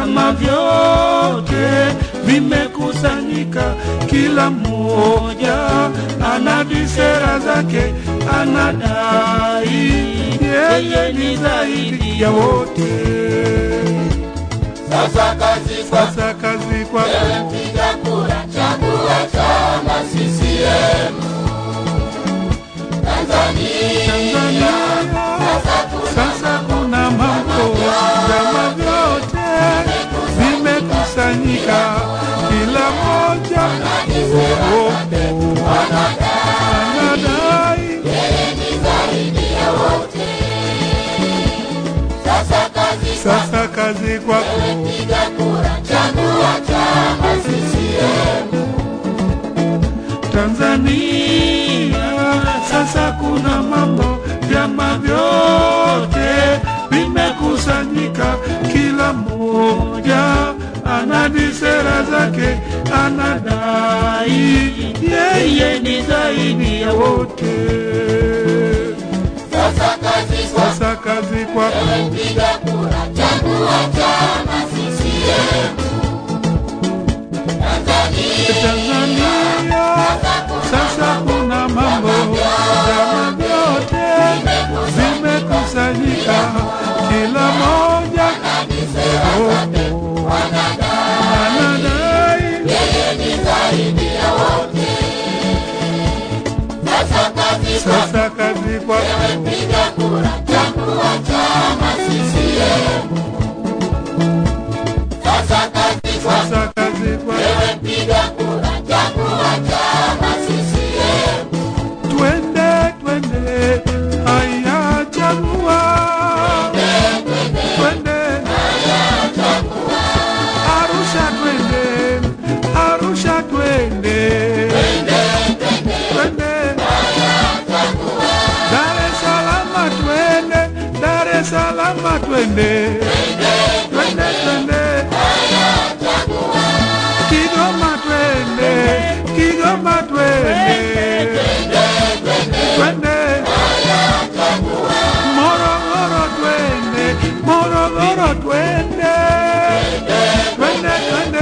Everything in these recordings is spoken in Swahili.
vyama vyote vimekusanyika, kila mmoja anadi sera zake, anadai yeye ni zaidi ya wote. Sasa kazi kwa Sasa kazi kwako wewe mpiga kura, chagua chama CCM. Tanzania Tanzania. Sasa kuna mambo, vyama vyote vimekusanyika, kila moja oh, oh, anadai sasa kazi sasa kazi kwako piga kura, chagua chama CCM. Tanzania. Sasa kuna mambo, vyama vyote vimekusanyika, kila mmoja anadi sera zake, anadai yeye ni zaidi ya wote. Sasa kazi kwa Sasa kazi kwako wewe mpiga kura, chagua chama CCM. Tanzania Tanzania. Sasa kuna mambo, vyama vyote vimekusanyika, kila moja oh, oh, anadai sasa kazi kwa sasa kazi kwako piga kura, chagua chama CCM. Sasa kazi kwa sasa kazi kwako wewe piga kura, chagua chama CCM. twende twende, haya chagua twende Arusha twende Arusha twende twende Dar es Salaam twende Dar es Salaam twende twende twende Kigoma twende Kigoma twende twende Morogoro twende Morogoro twende twende twende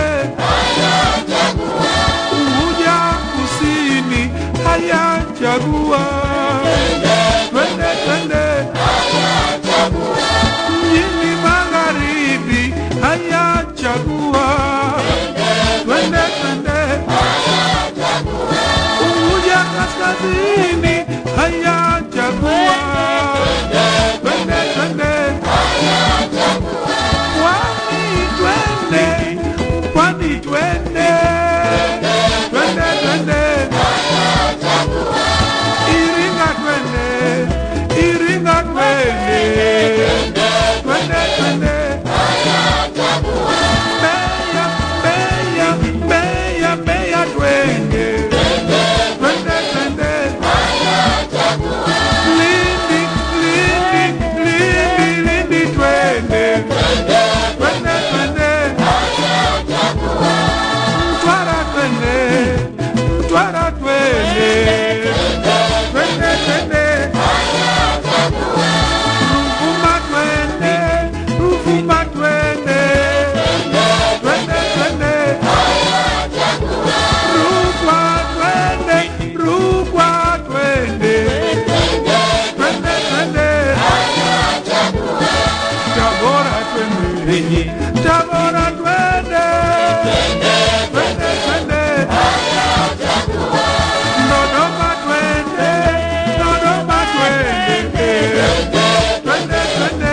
Unguja kusini haya chagua twende twende mjini magharibi haya chagua twende twende Unguja kaskazini haya chagua twende twende Pwani twende Pwani twende twende twende Iringa twende Iringa twende twende twende Mbeya Mbeya Mbeya Mbeya twende twende twende Lindi Lindi Lindi Lindi twende twende twende Mtwara twende Mtwara twende twende twende Ruvuma twende Ruvuma twende twende twende Rukwa twende Rukwa twende twende twende Tabora twende Tabora twende twende twende Dodoma twende Dodoma twende twende twende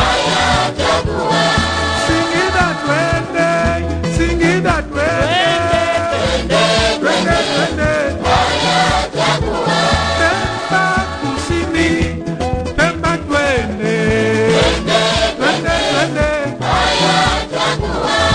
Singida twende Singida twende twende twende Pemba kusini Pemba twende twende twende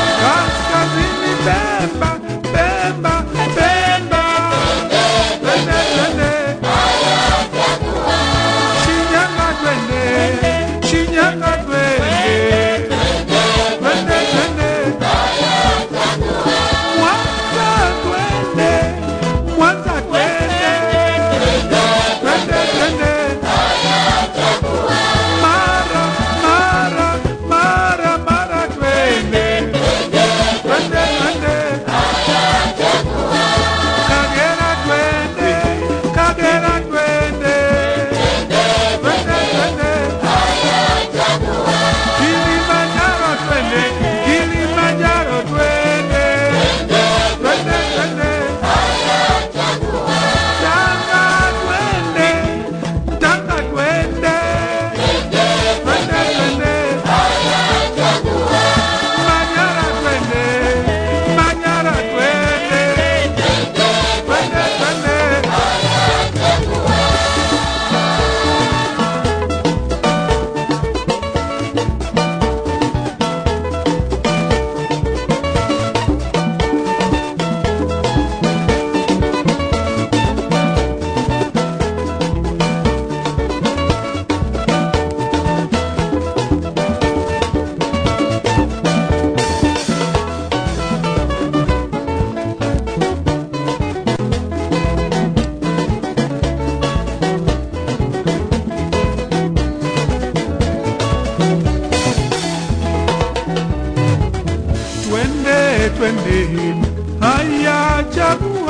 twende, haya chagua